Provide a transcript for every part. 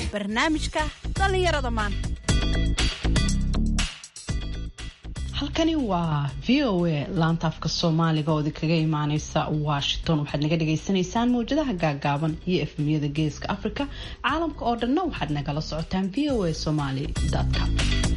barnaamijka dhallinyarada maanta halkani waa v o a laanta afka soomaaliga oo idinkaga imaaneysa washington waxaad naga dhagaysanaysaan mawjadaha gaagaaban iyo efmiyada geeska africa caalamka oo dhanna waxaad nagala socotaan v o a somaly com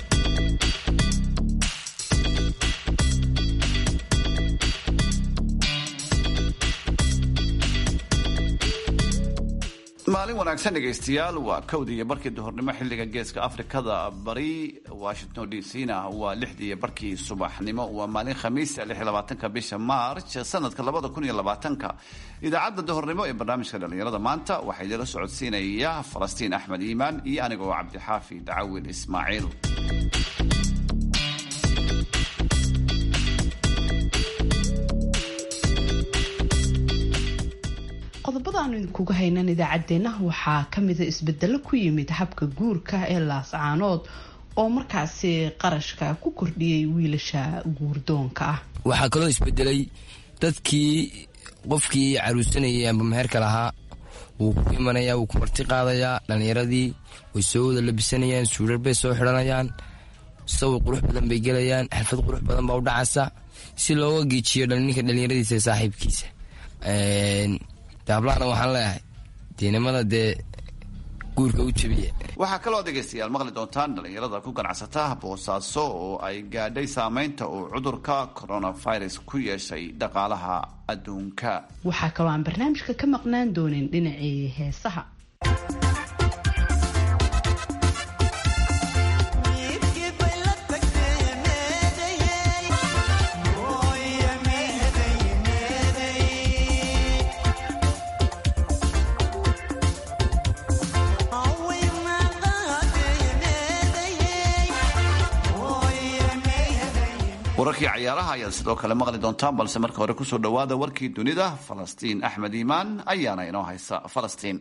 maalin wanaagsan dhegaystayaal waa kowdii iyo barkii duhurnimo xilliga geeska afrikada bari washington d c na waa lixdii iyo barkii subaxnimo waa maalin khamiisa lix iyo labaatanka bisha march sanadka labada kun iyo labaatanka idaacadda duhurnimo ee barnaamijka dhallinyarada maanta waxaa idinla socodsiinaya falastiin axmed iimaan iyo aniga oo cabdixaafi dacawil ismaaciil qodobada aanu idinkuga haynan idaacaddeenna waxaa kamida isbedelo ku yimid habka guurka ee laascaanood oo markaasi qarashka ku kordhiyey wiilasha guurdoonka ah waxaa kaloo isbedelay dadkii qofkii caruusanayay amba meherka lahaa wuu ku imanaya wuu ku marti qaadayaa dhallinyaradii way soo wada labisanayaan suurar bay soo xidhanayaan sawir qurux badan bay gelayaan xalfad qurux badan baa u dhacaysa si looga geejiyo ninka dhallinyaradiisa ee saaxiibkiisa daablahana waxaan leeyahay diinimada dee guurka u jebiya waxaa kaloo dhegaystayaal maqli doontaan dhallinyarada ku ganacsata boosaaso oo ay gaadhay saameynta uu cudurka coronavirus ku yeeshay dhaqaalaha adduunka waxaa kaloo aan barnaamijka ka maqnaan doonin dhinacii heesaha wararkii cayaaraha ayaad sidoo kale maqli doontaan balse marka hore kusoo dhowaada warkii dunida falastiin axmed iimaan ayaana inoo haysa falastiin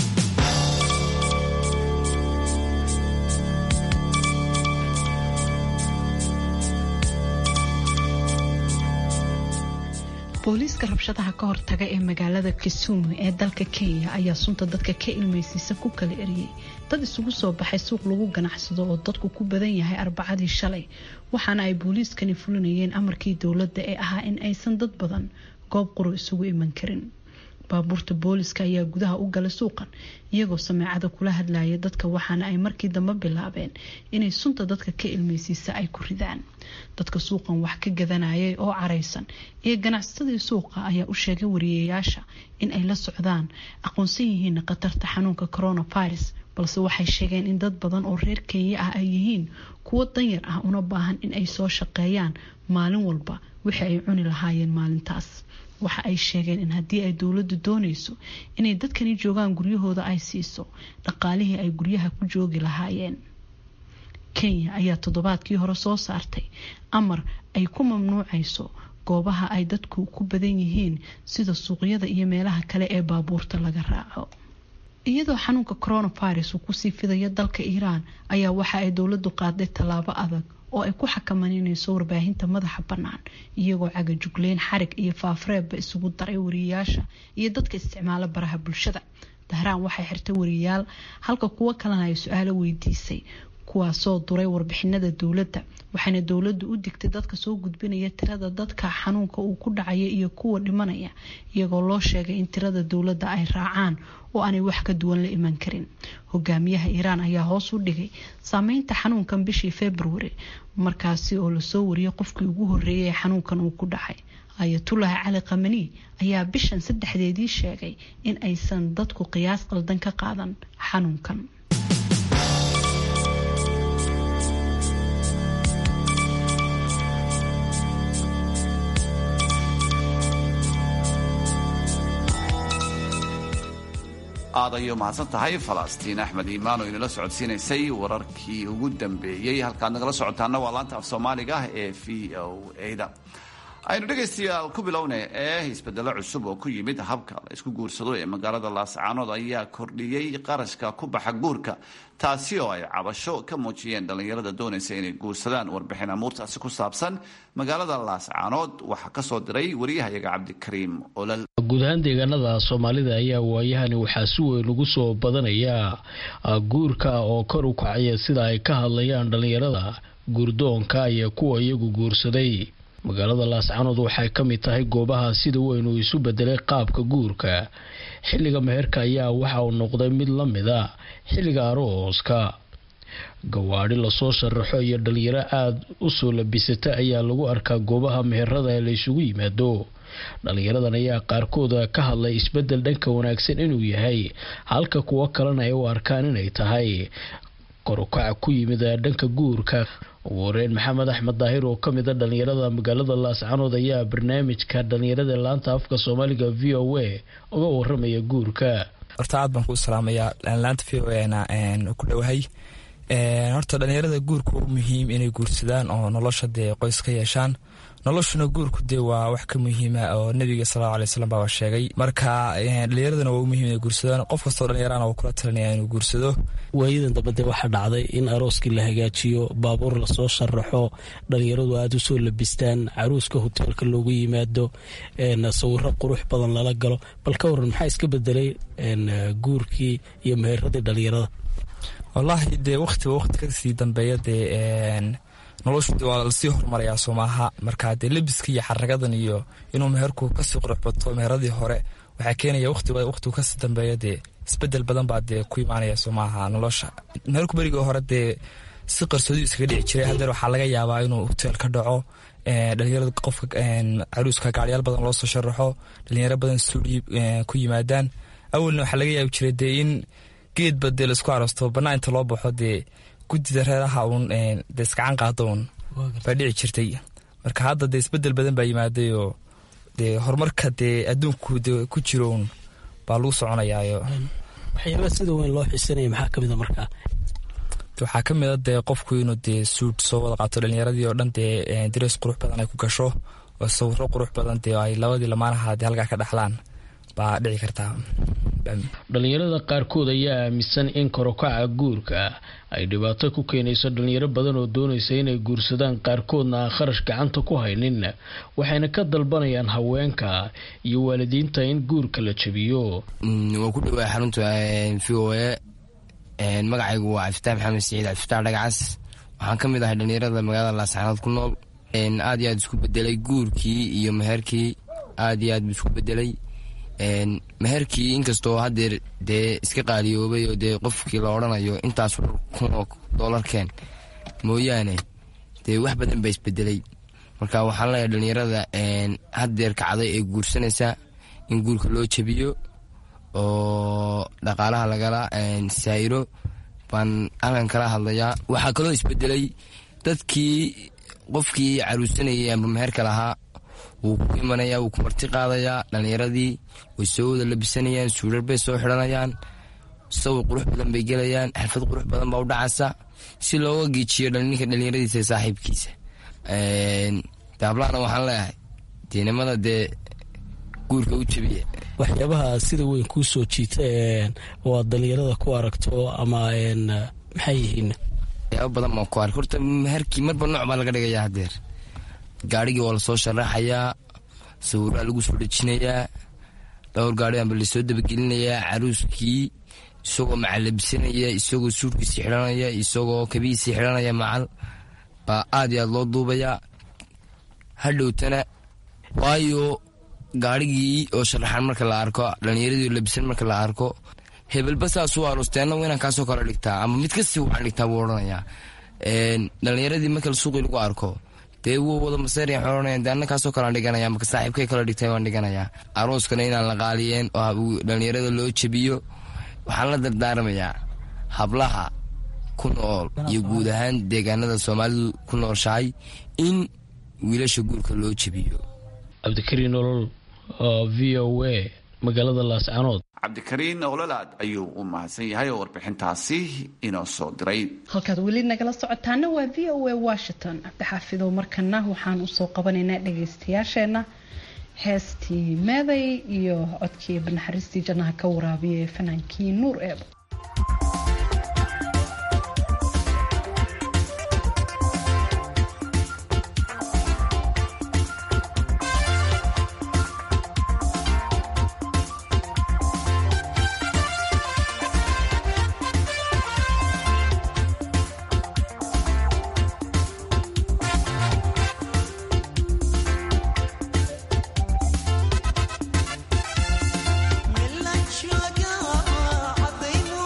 booliiska rabshadaha ka hortaga ee magaalada kisumu ee dalka kenya ayaa sunta dadka ka ilmaysiisa ku kala eriyey dad isugu soo baxay suuq lagu ganacsado oo dadku ku badan yahay arbacadii shalay waxaana ay booliiskani fulinayeen amarkii dowladda ee ahaa in aysan dad badan goob quro isugu iman karin baabuurta booliska ayaa gudaha u gala suuqan iyagoo sameecada kula hadlaya dadka waxaana ay markii dambe bilaabeen inay sunta dadka ka ilmaysiisa ay ku ridaan dadka suuqan wax ka gadanayay oo caraysan iyo ganacsatadii suuqa ayaa u sheegay wariyayaasha in ay la socdaan aqoonsan yihiin khatarta xanuunka coronavirus balse waxay sheegeen in dad badan oo reer kenya ah ay yihiin kuwo danyar ah una baahan in ay soo shaqeeyaan maalin walba wixii ay cuni lahaayeen maalintaas waxa ay sheegeen in haddii ay dowladdu doonayso inay dadkani joogaan guryahooda ay siiso dhaqaalihii ay guryaha ku joogi lahaayeen kenya ayaa toddobaadkii hore soo saartay amar ay ku mamnuucayso goobaha ay dadku ku badan yihiin sida suuqyada iyo meelaha kale ee baabuurta laga raaco iyadoo xanuunka coronavirus uu kusii fidayo dalka iiraan ayaa waxa ay dowladdu qaaday tallaabo adag oo ay ku xakamanynayso warbaahinta madaxa bannaan iyagoo cagajugleyn xarig iyo faafreebba isugu daray wariyayaasha iyo dadka isticmaala baraha bulshada dahraan waxay xirtay wariyayaal halka kuwo kalena ay su-aalo weydiisay kuwaasoo duray warbixinada dowladda waxaana dowladdu u digtay dadka soo gudbinaya tirada dadka xanuunka uu ku dhacaya iyo kuwa dhimanaya iyagoo loo sheegay in tirada dowladda ay raacaan oo aanay wax ka duwan la iman karin hogaamiyaha iiraan ayaa hoos u dhigay saameynta xanuunkan bishii februari markaasi oo lasoo wariyay qofkii ugu horeeyay ee xanuunkan uu ku dhacay ayatullahi cali kamani ayaa bishan saddexdeedii sheegay in aysan dadku qiyaas qaldan ka qaadan xanuunkan aad ayuu mahadsan tahay falastiin axmed iimaan oo inala socodsiinaysay wararkii ugu dambeeyey halkaad nagala socotaana waa laanta af soomaaliga ah ee v o a da aynu dhegaystayaal ku bilowna ee isbedelo cusub oo ku yimid habka la isku guursado ee magaalada laascaanood ayaa kordhiyey qarashka ku baxa guurka taasi oo ay cabasho ka muujiyeen dhallinyarada doonaysa inay guursadaan warbixin amuurtaasi ku saabsan magaalada laascaanood waxaa kasoo diray wariyahayaga cabdikariim olal guud ahaan deegaanada soomaalida ayaa waayahani waxaa si weyn ugu soo badanaya guurka oo kor u kacaya sida ay ka hadlayaan dhallinyarada guurdoonka iyo kuwa iyagu guursaday magaalada laascaanood waxay ka mid tahay goobaha sida weyn uu isu bedelay qaabka guurka xilliga meherka ayaa waxa uu noqday mid la mid a xilliga arooska gawaadhi lasoo sharaxo iyo dhalinyaro aada u soo labisata ayaa lagu arkaa goobaha meherada ee la isugu yimaado dhalinyaradan ayaa qaarkooda ka hadlay isbedel dhanka wanaagsan inuu yahay halka kuwo kalena ay u arkaan inay tahay korukaca ku yimid dhanka guurka ugu horeyn maxamed axmed daahir oo kamid a dhalinyarada magaalada laascanood ayaa barnaamijka dhalinyarada laanta afka soomaaliga v o a uga waramaya guurka horta aad baan kuu salaamayaa laanta v o na ku dhowahay horta dhalinyarada guurka u muhiim inay guursadaan oo nolosha dee qoys ka yeeshaan noloshuna guurku dee waa wax ka muhiima oo nabiga sallau alay slam baa sheegay marka dhalinyaradana waa u muhiim inay guursadaan qof kastoo dhalinyarana waa kula talinaya inuu guursado waayadan dambe dee waxaa dhacday in arooskii la hagaajiyo baabuur lasoo sharaxo dhalinyaradu aada usoo labistaan caruuska hoteelka loogu yimaado sawiro qurux badan lala galo bal ka waran maxaa iska bedelay guurkii iyo meheradii dhalinyarada wallaahi dee waqtiba waqti kasii dambeeya dee noloshu de waa lasii horumarayaa soomaaha marka dee lebiska iyo xaragadan iyo inuu meherku kasii qurux bato meheradii hore waxaa keenaya waqtiba waqtigu kasii dambeeya dee isbedel badan baa dee ku imaanaya soomaaha nolosha meherku berigii hore dee si qarsoodiu iskaga dhici jiray hadeer waxaa laga yaabaa inuu hoteel ka dhaco dhalinyarada qofka caruuska gaaryaal badan loosoo sharaxo dhalinyaro badan stuudio ku yimaadaan awalna waxaa laga yaabi jiray dee in geedba dee laisku aroosto banaa inta loo baxo dee guddida reeraha uun dee iskacan qaado uun baa dhici jirtay marka hadda dee isbedel badan baa yimaaday oo dee horumarka dee adduunku de ku jiro uun baa lagu soconayaayo waxyaabaa sida weyn loo xisanaya maxaa kamid a markaa waxaa ka mid a dee qofku inuu dee suud soo wada qaato dhalinyaradii oo dhan dee darees qurux badan ay ku gasho oo sawiro qurux badan dee ay labadii lamaanaha dee halkaa ka dhaxlaan baa dhici kartaa dhalinyarada qaarkood ayaa aaminsan in korokaca guurka ay dhibaato ku keenayso dhalinyaro badan oo doonaysa inay guursadaan qaarkoodna aan kharash gacanta ku haynin waxayna ka dalbanayaan haweenka iyo waalidiinta in guurka la jabiyo waa ku dhawaa xarunta v o a magacaygu waa cabdifataax maxamed siciid cabdifataax dhagacas waxaan ka mid ahay dhalinyarada magaalada laascaanood ku nool aad iyo aad isku bedelay guurkii iyo meherkii aad iyo aad buu isku bedelay meherkii inkastoo hadeer dee iska qaaliyoobay oo dee qofkii la odhanayo intaas kun oo doolarkeen mooyaane dee wax badan baa isbedelay marka waxaan leeyahay dhalinyarada hadeer kacday ee guursanaysa in guurka loo jabiyo oo dhaqaalaha lagala saayiro baan halkan kala hadlayaa waxaa kaloo isbedelay dadkii qofkii caruusanayay amba meherka lahaa wuu ku imanaya wuu ku marti qaadayaa dhalinyaradii way soo wada labisanayaan suular bay soo xidhanayaan sawir qurux badan bay gelayaan xirfad qurux badan baa u dhacaysa si looga geejiyo ninka dhalinyaradiisa ee saaxiibkiisa daablahana waxaan leeyahay diinimada dee guurka u jabiya waxyaabaha sida weyn kuu soo jiita oo aad dhalinyarada ku aragto ama maxay yihiin waxyaaba badan baan ku ark horta meherkii marba nooc baa laga dhigayaa hadeer gaarigii waa lasoo sharaxayaa sawiraa lagu soo dhejinayaa dhowr gaari amba lasoo dabagelinayaa caruuskii isagoo macalabisanaya isagoo suudkiisii xidhanaya isagoo kabihiisii xidhanaya macal baa aad iyo aad loo duubayaa hadhowtana waayo gaarigii oo sharaxan marka la arko dhalinyaradii oo labisan marka la arko hebelba saasuu aroosteenna inaan kaasoo kale dhigtaa ama mid kasii waxaan dhigtaa buu odhanayaa dhalinyaradii markale suuqii lagu arko dee wuu wada maseeriya xoranaya dee anna kaasoo kalean dhiganaya marka saaxiibkay kala dhigtay waan dhiganayaa arooskana inaan la qaaliyeen oo dhalinyarada loo jabiyo waxaan la dardaarmayaa hablaha ku nool iyo guud ahaan deegaanada soomaalidu ku nooshahay in wiilasha guurka loo jabiyo cabdikariin nolol v o a magaalada laascanood cabdikariin ololaad ayuu u mahadsan yahay oo warbixintaasi inoo soo diray halkaad weli nagala socotaana waa v o a washington cabdixaafidow markana waxaan usoo qabanaynaa dhagaystayaasheena heestii meeday iyo codkii banaxariistii jannaha ka waraabiyay fanaankii nuur eebo Milan shaga aday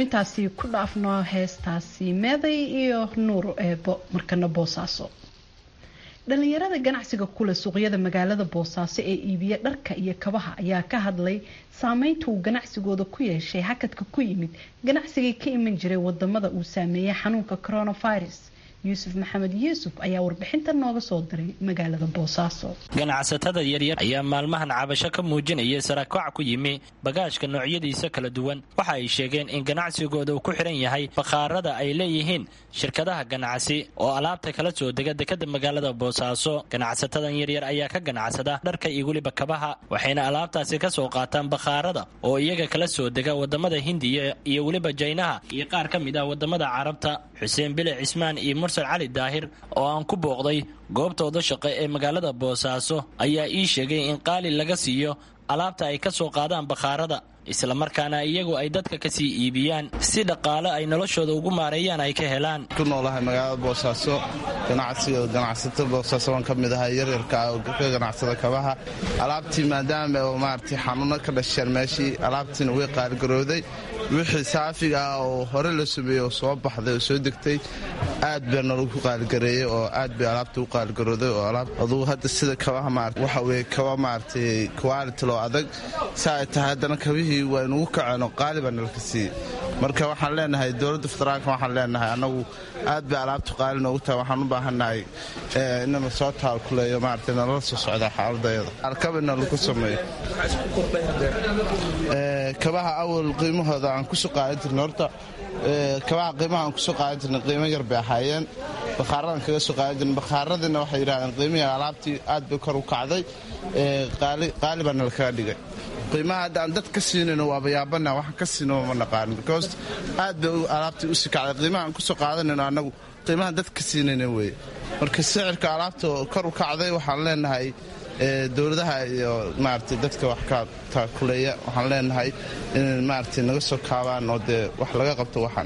intaasi ku dhaafno heestaasi meeday iyo nuur eebo markana boosaaso dhalinyarada ganacsiga kule suuqyada magaalada boosaaso ee iibiya dharka iyo kabaha ayaa ka hadlay saameynta uu ganacsigooda ku yeeshay hakadka ku yimid ganacsigii ka iman jiray wadamada uu saameeyay xanuunka coronavirus yuusuf maxamed yuusuf ayaa warbixinta nooga soo diray magaalada boosaaso ganacsatada yaryar ayaa maalmahan cabasho ka muujinaya sarakac ku yimi bagaashka noocyadiisa kala duwan waxa ay sheegeen in ganacsigooda uu ku xidhan yahay bakhaarada ay leeyihiin shirkadaha ganacsi oo alaabta kala soo dega dekada magaalada boosaaso ganacsatadan yaryar ayaa ka ganacsada dharka iyo weliba kabaha waxayna alaabtaasi ka soo qaataan bakhaarada oo iyaga kala soo dega wadamada hindiya iyo weliba jaynaha iyo qaar ka mid ah wadamada carabta xuseen bile cismaan iyo mursal cali daahir oo aan ku booqday goobtooda shaqo ee magaalada boosaaso ayaa ii sheegay in qaali laga siiyo alaabta ay ka soo qaadaan bakhaarada islamarkaana iyagu ay dadka kasii iibiyaan si dhaqaale ay noloshooda ugu maareeyaan ay ka helaan ku noolahay magaalada boosaaso ganacsiga ganacsatada boosaaso waan ka mid ahay yaryarka oo ka ganacsada kabaha alaabtii maadaama oo maaragtay xanuuno ka dhasheen meeshii alaabtiina way qaaligarooday wixii saafiga ah oo hore la sameeyey oo soo baxday oo soo degtay aad baa nologu qaaligareeyey oo aad bay alaabta u qaaligarooday oo alaab adugu hadda sida kabaha maarata waxa weye kaba maaragtay quality loo adag saa ay tahay haddana kabihii waa inugu kaceen oo qaali baa nalka siiyey marka waxaan leenahay dowladda federaalka waxaan leenahay annagu aad bay alaabtu qaali noogu tahay waxaan u baahannahay inana soo taalkuleeyo maarata nalala soo socdaa xaaladayada alkabina lagu sameeyo kabaha awal qiimahooda aan kusoo qaadan jirna horta kabaha qiimaha aan kusoo qaadan jirna qiimo yar bay ahaayeen bakhaaradan kaga soo qaadan jirna bakhaaradina waxay yidhahdeen qiimihii alaabtii aad bay kor u kacday qaali baa nala kaga dhigay qiimaha hadda aan dad ka siinayno waaba yaabana waxaan ka siino ma naqaanin because aad bay alaabtii u sii kacday qiimaha aan kusoo qaadanayno annagu qiimaha dad ka siinayna weeye marka sicirka alaabta kor u kacday waxaan leenahay dowladaha iyo maaragtay dadka wax ka taakuleeya waxaan leenahay inay maaragtay naga soo kaabaan oo dee wax laga qabto waxaan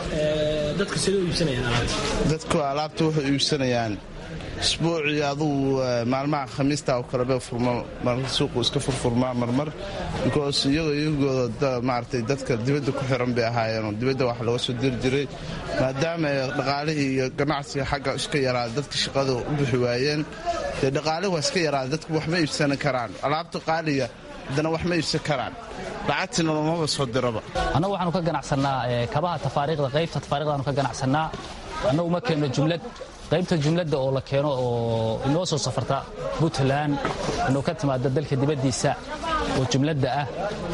dadku alaabta waxay iibsanayaan isbuucii adugu maalmaha khamiista oo kaleba furma suuqu iska furfurmaa marmar because iyagoo iyagooda maaragtay dadka dibadda ku xiran bay ahaayeenoo dibadda wax laga soo diri jiray maadaama dhaqaalihii iyo ganacsiga xagga iska yaraada dadka shaqada u bixi waayeen dee dhaqaalihi waa iska yaraada dadku wax ma iibsan karaan alaabta qaaliga haddana wax ma iibsan karaan lacagtiina loomaba soo diraba annagu waxaanu ka ganacsannaa kabaha tafaariiqda qaybta tafaariqdaanu ka ganacsannaa annagu ma keenno jumlad qaybta jumladda oo la keeno oo inoo soo safarta puntland inuu ka timaado dalka dibaddiisa oo jumladda ah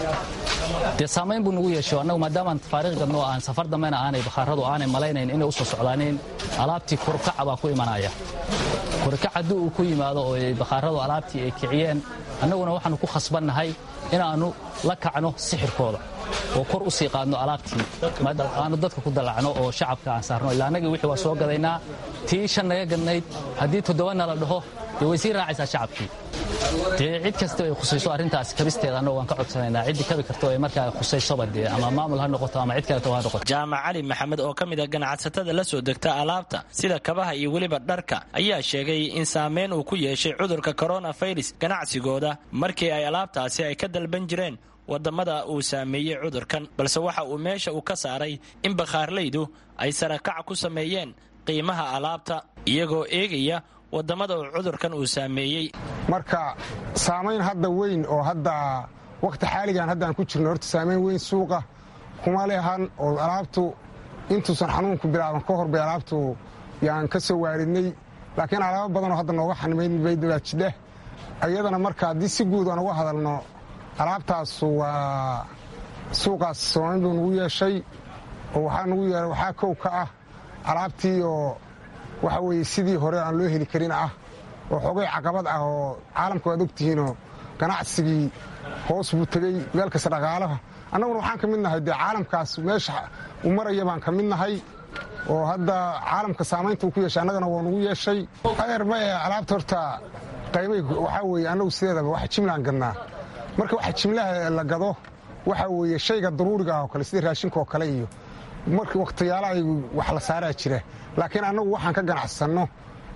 dee saamayn buu nagu yeesho annagu maadaamaan tafaariiq gadno aan safar dambena aanay bakhaaradu aanay malaynayn inay u soo socdaaneen alaabtii korkaca baa ku imanaya korkac haddii uu ku yimaado oo bakhaaradu alaabtii ay kiciyeen annaguna waxaannu ku khasbannahay inaannu la kacno sixirkooda oo kor u sii qaadno alaabtii aanu dadka ku dallacno oo shacabka aan saarno ilaa annagii wixii waa soo gadaynaa tii shan naga gadnayd haddii toddobana la dhaho dee way sii raacaysaa shacabkii dee cid kasta ay khusayso arrintaas kabisteeda annagu waan ka codsanaynaa ciddii kabi karto ee markaa khusaysoba dee ama maamul ha noqoto ama cid kaleto ha noqoto jaamac cali maxamed oo ka mid a ganacsatada la soo degta alaabta sida kabaha iyo weliba dharka ayaa sheegay in saameyn uu ku yeeshay cudurka coronavirus ganacsigooda markii ay alaabtaasi ay ka dalban jireen wadamada uu saameeyey cudurkan balse waxa uu meesha uu ka saaray in bakhaarlaydu ay sarakac ku sameeyeen qiimaha alaabta iyagoo eegaya wadamada uu cudurkan uu saameeyey marka saamayn hadda weyn oo hadda wakhti xaaligan haddaan ku jirno horta saamayn weyn suuqa kuma lehan oo alaabtu intuusan xanuunku bilaaban ka hor bay alaabtu yaan ka soo waaridnay laakiin alaabo badanoo hadda nooga xanimayn baydawaajdheh iyadana marka haddii si guud aan uga hadalno alaabtaasu waa suuqaas soomayn buu nagu yeeshay oo waxaa nagu yeehay waxaa kow ka ah alaabtii oo waxa weeye sidii hore aan loo heli karin ah oo xogay caqabad ah oo caalamka waad ogtihiinoo ganacsigii hoos buu tegey meel kasta dhaqaalaha annaguna waxaan ka mid nahay dee caalamkaas meesha u maraya baan ka mid nahay oo hadda caalamka saamaynta uu ku yeeshay annagana waa nagu yeeshay adeer maye alaabta horta qaymay waxaa weeye annagu sideedaba wax jimlaan gadnaa marka waxa jimlaha la gado waxa weeye shayga daruuriga ah oo kale sida raashinka oo kale iyo marka wakhtiyaalaha wax la saaraa jira laakiin annagu waxaan ka ganacsanno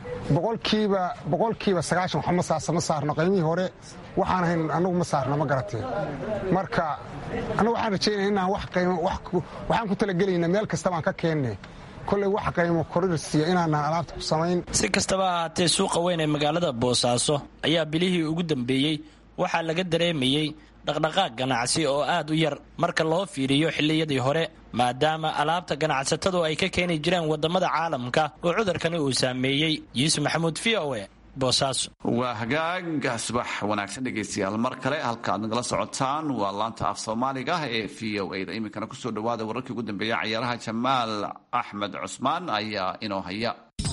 boqolkiiba boqolkiiba sagaashan waxma saasa ma saarno qiymihii hore waxaan ahayn annagu ma saarno ma garateen marka annagu waxaan rajaynaya inaan wax qiimo waxaan ku talagelaynaa meel kasta baan ka keenne kolley wax qiimo korirsiya inaanaan alaabta ku samayn si kastaba ahaatee suuqa weyn ee magaalada boosaaso ayaa bilihii ugu dambeeyey waxaa laga dareemayey dhaqdhaqaaq ganacsi oo aad u yar marka loo fiiriyo xilliyadii hore maadaama alaabta ganacsatadu ay ka keeni jireen waddamada caalamka oo cudurkani uu saameeyey yuusuf maxamuud v o e boosaaso waa hagaag subax wanaagsan dhegaystayaal mar kale halka aad nagala socotaan waa laanta af soomaaliga ee v o a da iminkana kusoo dhawaada wararkii ugu dambeeya cayaaraha jamaal axmed cusmaan ayaa inoo haya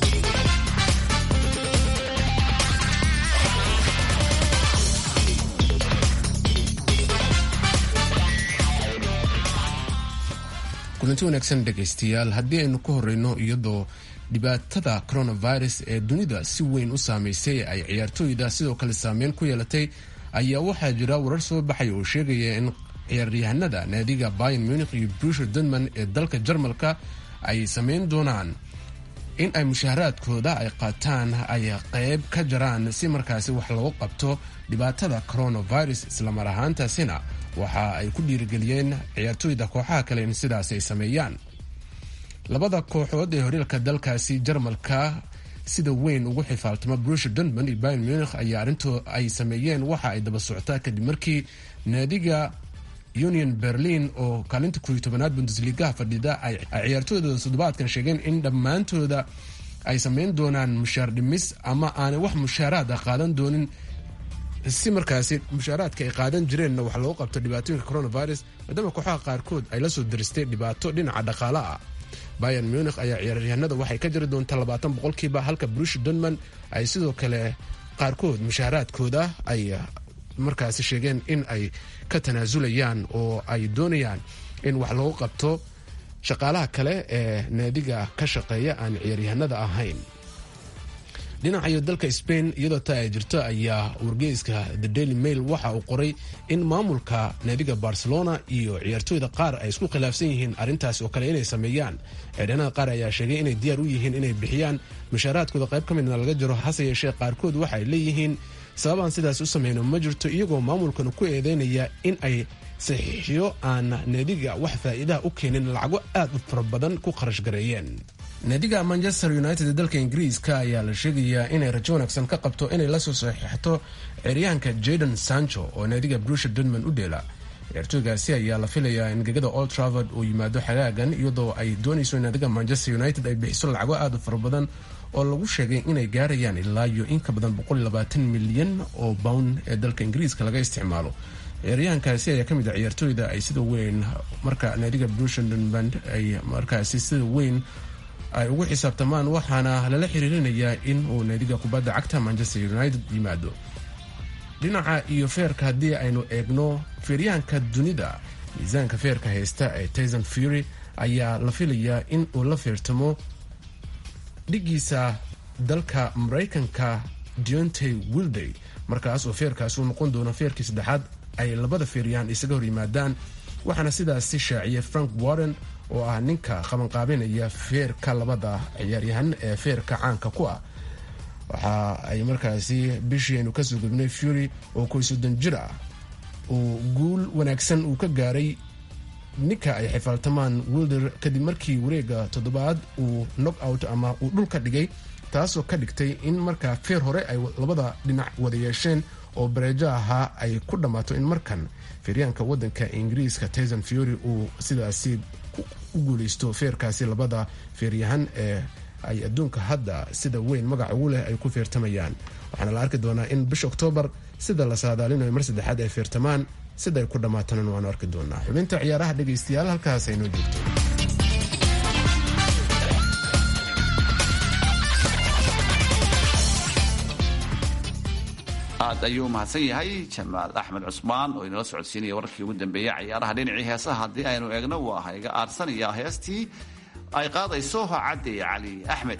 kulanti wanaagsan dhegaystayaal haddii aynu ku horeyno iyadoo dhibaatada coronavirus ee dunida si weyn u saameysay ay ciyaartooyda sidoo kale saameyn ku yeelatay ayaa waxaa jira warar soo baxaya oo sheegaya in ciyaaryahanada naadiga bayan munich iyo brusher denman ee dalka jarmalka ay sameyn doonaan in ay mushaharaadkooda ay qaataan ay qeyb ka jaraan si markaasi wax loogu qabto dhibaatada coronavirus islamar ahaantaasina waxa ay ku dhiirigeliyeen ciyaartooyda kooxaha kale in sidaas ay sameeyaan labada kooxood ee horyaalka dalkaasi jarmalka sida weyn ugu xifaaltama brusher dunman iyo bayan munich ayaa arrinto ay sameeyeen waxa ay daba socotaa kadib markii naadiga union berlin oo kaalinta kooiyo tobanaad bundesligaha fadhida ay ciyaartooydooda toddobaadkan sheegeen in dhammaantooda ay sameyn doonaan mushaar dhimis ama aanay wax mushaaraada qaadan doonin si markaasi mushaaraadka ay qaadan jireenna wax loogu qabto dhibaatooyinka coronavirus maadaama kooxaha qaarkood ay la soo daristay dhibaato dhinaca dhaqaala ah bayan munich ayaa ciyaaryahanada waxay ka jiri doontaa labaatan boqolkiiba halka brush dunman ay sidoo kale qaarkood mushaaraadkooda ay markaasi sheegeen in ay ka tanaasulayaan oo ay doonayaan in wax loogu qabto shaqaalaha kale ee naadiga ka shaqeeya aan ciyaaryahanada ahayn dhinacayo dalka spain iyadoo taa ay jirto ayaa wargeyska the daily mail waxa uu qoray in maamulka naadiga barcelona iyo ciyaartooyda qaar ay isku khilaafsan yihiin arrintaas oo kale inay sameeyaan ciidhanada qaar ayaa sheegay inay diyaar u yihiin inay bixiyaan mushaaraadkooda qayb ka midna laga jiro hase yeeshee qaarkood waxa ay leeyihiin sababaan sidaas u sameyno ma jirto iyagoo maamulkana ku eedeynaya in ay saxiixiyo aan naadiga wax faa'iidaha u keenin lacago aad u fara badan ku kharash gareeyeen naadiga manchester united ee dalka ingiriiska ayaa la sheegayaa inay rajo wanaagsan ka qabto inay lasoo saxiixato ceryahanka jadon sancho oo naadiga brusher dunman u dheela ciyaartooygaasi ayaa la filayaa in gegada old travord uu yimaado xagaagan iyadoo ay doonayso in naadiga manchester united ay bixiso lacago aad u fara badan oo lagu sheegay inay gaarayaan ilaa iyo in ka badan milyan oo bown ee dalka ingiriiska laga isticmaalo ciyaaryahankaasi ayaa kamid a ciyaartooyda ay sida weyn marka naadiga brusher dunman ay markaasi sida weyn ay ugu xisaabtamaan waxaana lala xiriirinayaa in uu naadiga kubadda cagta manchester united yimaado dhinaca iyo feerka haddii aynu eegno feeryahanka dunida miisaanka feerka haysta ee tyson fury ayaa la filayaa in uu la feertamo dhigiisa dalka maraykanka deontay wilday markaas oo feerkaas uu noqon doono feerkii saddexaad ay labada feeryahan isaga hor yimaadaan waxaana sidaasi shaaciyay frank warren oo ah ninka qabanqaabinaya feerka labada ciyaaryahan ee feerka caanka ku ah waxa ay markaasi bishii aynu kasoo gudbnay fury oo koy soddon jir ah uu guul wanaagsan uu ka gaaray ninka ay xifaaltamaan wilder kadib markii wareega toddobaad uu knock out ama uu dhulka dhigay taasoo ka dhigtay in markaa feer hore ay labada dhinac wada yeesheen oo bareejo ahaa ay ku dhammaato in markan feeryaanka wadanka ingiriiska tyson fury uu sidaasi u guuleysto feerkaasi labada feeryahan ee ay adduunka hadda sida weyn magac ugu leh ay ku feertamayaan waxaana la arki doonaa in bisha oktoobar sida la saadaalinayo mar saddexaad ay feertamaan sida ay ku dhammaatana waanu arki doonaa xubinta ciyaaraha dhegaystayaal halkaas aynoo joogto aad ayuu mahadsan yahay jamaal axmed cusmaan oo inala socodsiinaya wararkii ugu dambeeyey cayaaraha dhinacii heesaha haddii aynu eegno waa hayga aarsanaya heestii ay qaadayso cadde cali axmed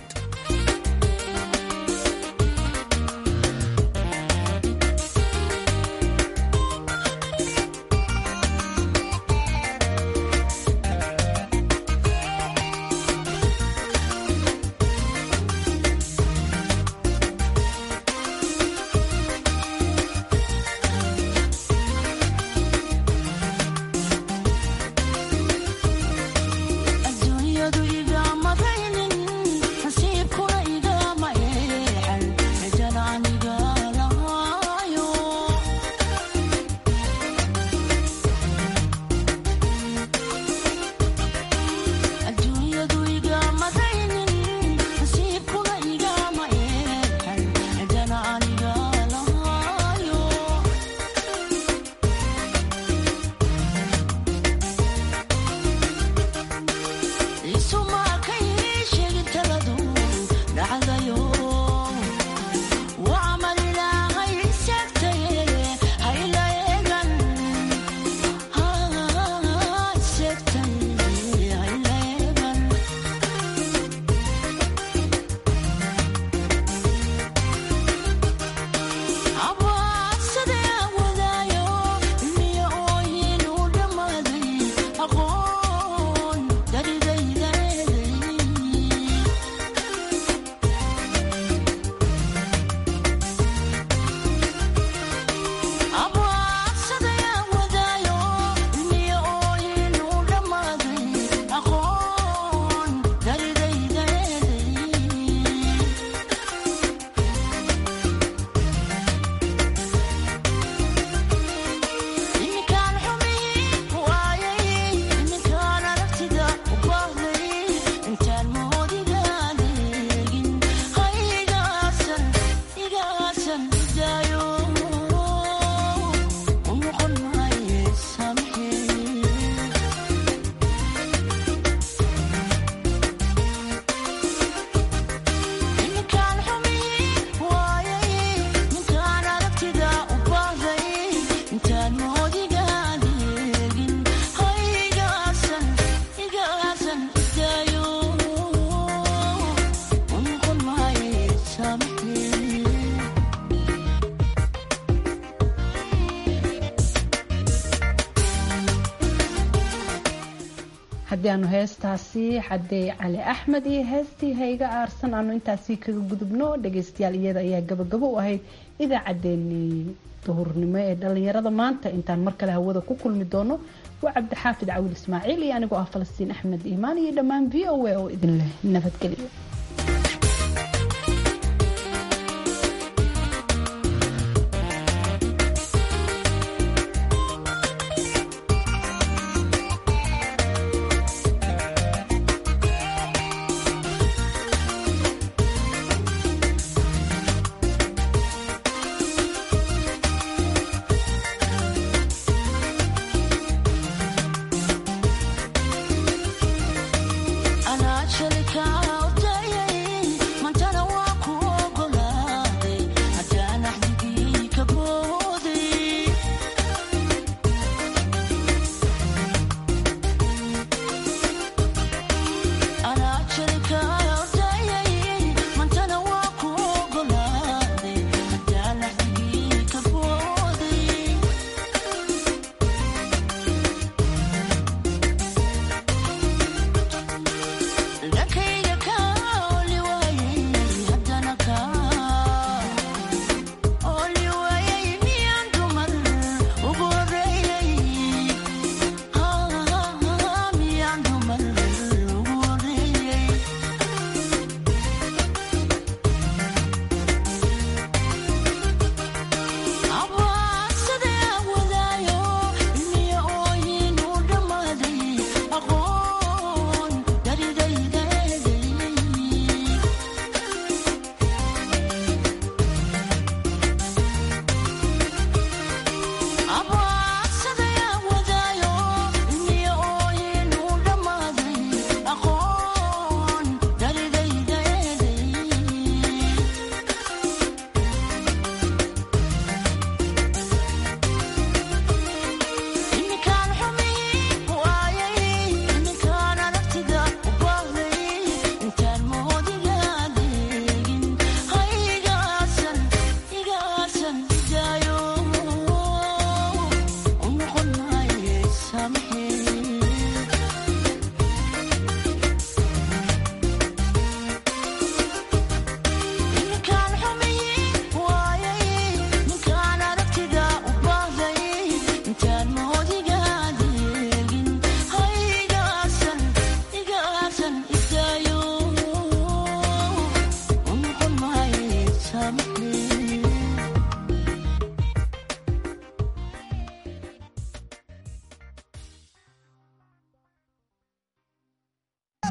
haddii aanu heestaasi xadey cali axmed iyo heestii hayga aarsan aanu intaasi kaga gudubno dhageystayaal iyada ayaa gabagabo u ahayd idaacaddeenii duhurnimo ee dhalinyarada maanta intaan mar kale hawada ku kulmi doono waa cabdixaafid cawil ismaaciil iyo anigoo ah falastiin axmed iimaan iyo dhammaan v o a oo idin leh nabadgelyo